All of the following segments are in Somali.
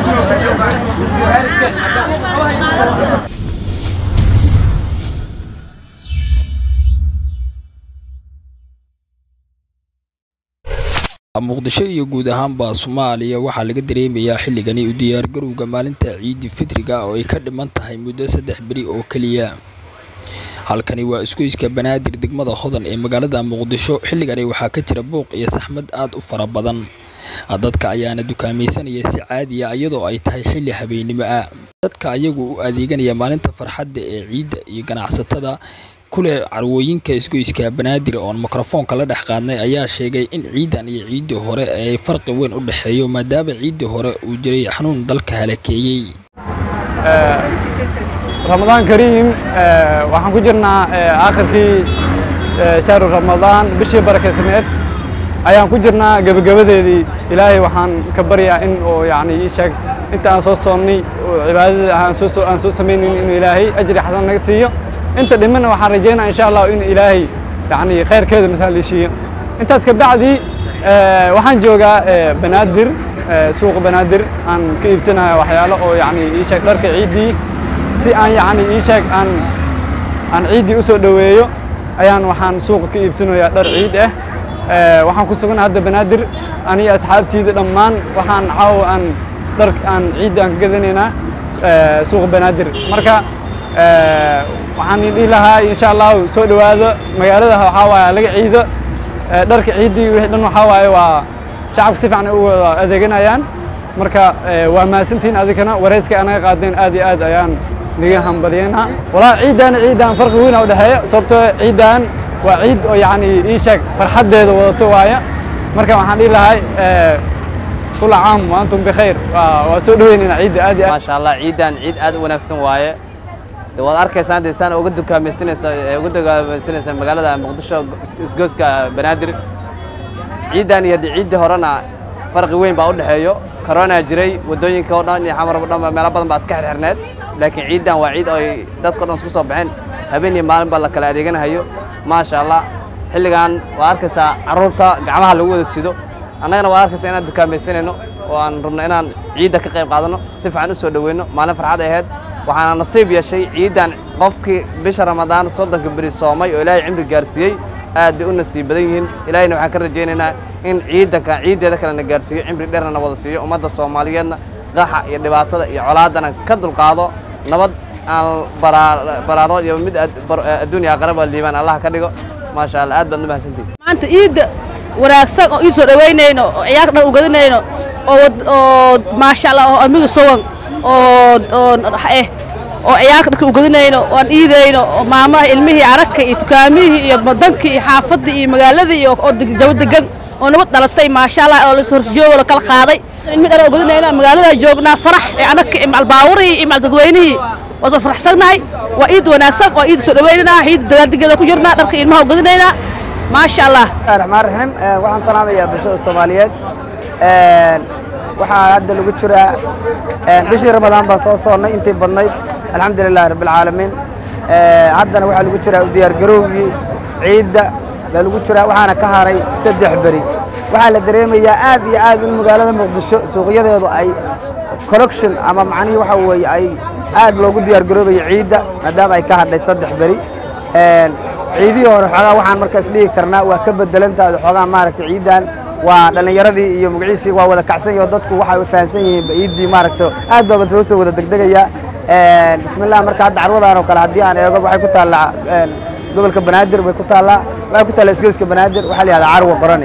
muqdisho iyo guud ahaanba soomaaliya waxaa laga dareemayaa xilligani u diyaargarowga maalinta ciidi fitriga oo ay ka dhiman tahay muddo saddex beri oo keliya halkani waa isgoyska banaadir degmada hodan ee magaalada muqdisho xilligani waxaa ka jira buuq iyo saxmad aad u fara badan dadka ayaana dukaamaysanaya si caadiya iyadoo ay tahay xilli habeennimo ah dadka ayagu u adeeganaya maalinta farxadda ee ciidda iyo ganacsatada kule carwooyinka isgoyska banaadir oon mikrofoonka la dhex qaadnay ayaa sheegay in ciidan iyo ciiddii hore ay farqi weyn u dhexeeyo maadaama ciiddii hore uu jiray xanuun dalka halakeeyey ramadaan kariim waxaan ku jirnaa aakhirkii shahru ramadaan bishii barakaysaneed ayaan ku jirnaa gebagabadeedii ilaahay waxaan ka baryaa in oo yacni ii sheeg inta aan soo soonnay oo cibaadada aan soo aan soo samaynin inuu ilaahay ajri xasan naga siiyo inta dhimana waxaan rajaynaa insha allah in ilaahay yacni khayrkeeda masaaliishiyo intaas ka bacdi waxaan joogaa banaadir suuqa banaadir aan ka iibsanayo waxyaalo oo yacni ii sheeg dharka ciiddii si aan yacni ii sheeg aan aan ciiddii u soo dhoweeyo ayaan waxaan suuqa ka iibsanayaa dhar ciid ah waxaan ku sugan hadda banaadir aniga asxaabtiida dhammaan waxaan caawa aan dhar aan ciidda aan ka gadanaynaa suuqa banaadir marka waxaan dhihi lahaa insha allahu soo dhowaado magaalada waxaa waaye laga ciido dharka ciiddii wixii dhan waxaa waaye waa shacabka si fiican ay u wada adeeganayaan marka waa mahadsantihiin adikana wareyska anaga qaadeen aad iyo aad ayaan naga hambalyeynaa walaa ciiddan ciiddan farqi weyn u dhexeeya sababtoo ciiddan waa ciid oo yacni ii sheeg farxaddeeda wadato waaya marka waxaan dhihi lahay kula caam wa antum bikhayr waa soo dhoweynayna ciidda aad iyo aad maasha allah ciiddan ciid aad u wanaagsan waaye de waad arkaysaan dee saan uga dukaamaysanaysa uga dukaamaysanaysa magaalada muqdisho isgooska banaadir ciiddan iyo haddii ciiddii horena farqi weyn baa u dhexeeyo corona jiray waddooyinka oo dhan iyo xamar oo dhan meelo badan baa iska xirxirneed laakiin ciiddan waa ciid ay dadka o dhan isku soo baxeen habeen iyo maalin baa la kala adeeganahayo maasha allah xilligan waa arkaysaa carruurta gacmaha lagu wada sido annagana waa arkaysaa inaan dukaamaysanayno oo aan rabno inaan ciidda ka qayb qaadanno si fiican u soo dhoweyno maalin farxad ahayd waxaana nasiib yeeshay ciiddan qofkii bisha ramadaan soddonka beri soomay oo ilaahay cimri gaarsiiyey aad bay u nasiib badan yihiin ilaahayna waxaan ka rajaynaynaa in ciidanka ciiddeeda kalena gaarsiiyo cimri dheerna wada siiyo ummadda soomaaliyeedna qaxa iyo dhibaatada iyo colaadana ka dulqaado nabad aan baraaro iyo mid adduunya aqraba liibaan allah ka dhigo maasha allah aad baad u mahadsantihin maanta ciidda wanaagsan oo ii soo dhowaynayno oo ciyaarka dhan u gadanayno oo oo maasha allah oo amiga sowan oo oo eh oo ciyaarka dharka u gadinayno oo aan iidayno oo maamaha ilmihii aragka iyo dukaamihii iyo badankii iyo xaafadii iyo magaaladii iyo oo jabo degan oo nabad dhalatay maasha allah oo lasoo horjoogo la kala qaaday ilmi dhar oo gadinayna magaalada joognaa farax ee anagka iyo macal baawurihii iyo macal dadweynihii waa soo faraxsannahay waa ciid wanaagsan waa ciid soo dhawaynaynaa ciid dagaaldigeeda ku jirnaa dharka ilmaha u gadinaynaa maasha allah raxmaan raxiim waxaan salaamayaa bulshada soomaaliyeed waxaa hadda lagu jiraa bishii ramadaan baan soo soonnay intii badnayd alxamdu lilahi rabbilcaalamiin haddana waxaa lagu jiraa u diyaargarowgii ciidda baa lagu jiraa waxaana ka haray saddex beri waxaa la dareemayaa aad iyo aad in magaalada muqdisho suuqyadeedu ay corruption ama macnihii waxa weeye ay aad loogu diyaargaroobayo ciidda maadaama ay ka hadhay saddex beri ciidihii hore xoogaa waxaan markaas dhihi karnaa waa ka bedelantaada xoogaa maaragtay ciiddan waa dhallinyaradii iyo magaciisii waa wada kacsan yaho dadku waxay fahansan yihiin ciiddii maaragta aad baaba loo soo wada degdegaya bismillah marka hadda carwadan oo kale haddii aan eego waxay ku taallaa gobolka banaadir bay ku taallaa waxay ku taallaa isgoyska banaadir waxaa la yihahdaa carwa qorane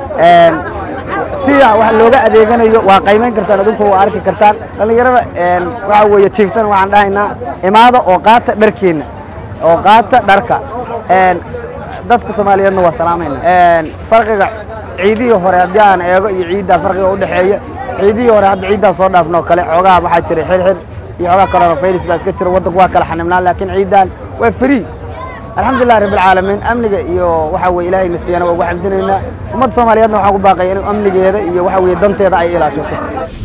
sida wax looga adeeganayo waa qaymayn kartaan adinku waa arki kartaan dhallinyarada waxa weeye jiiftan waxaan dhahaynaa imaada oo qaata dharkeenna oo qaata dharka dadka soomaaliyeedna waa salaamayna farqiga ciidihii hore haddii aan eego iyo ciiddan farqiga u dhexeeya ciidihii hore hadda ciiddan soo dhaafno kale xoogaha waxaa jiray xirxir iyo xoogaa coronavirus baa iska jira waddanku waa kala xanibnaa laakiin ciiddan waa free alxamdulilah rabbilcaalamiin amniga iyo waxa weye ilaahayna siiyana waa ugu xamdinaynaa ummadda soomaaliyeedna waxaan ku baaqaya in amnigeeda iyo waxa weye danteeda ay ilaashato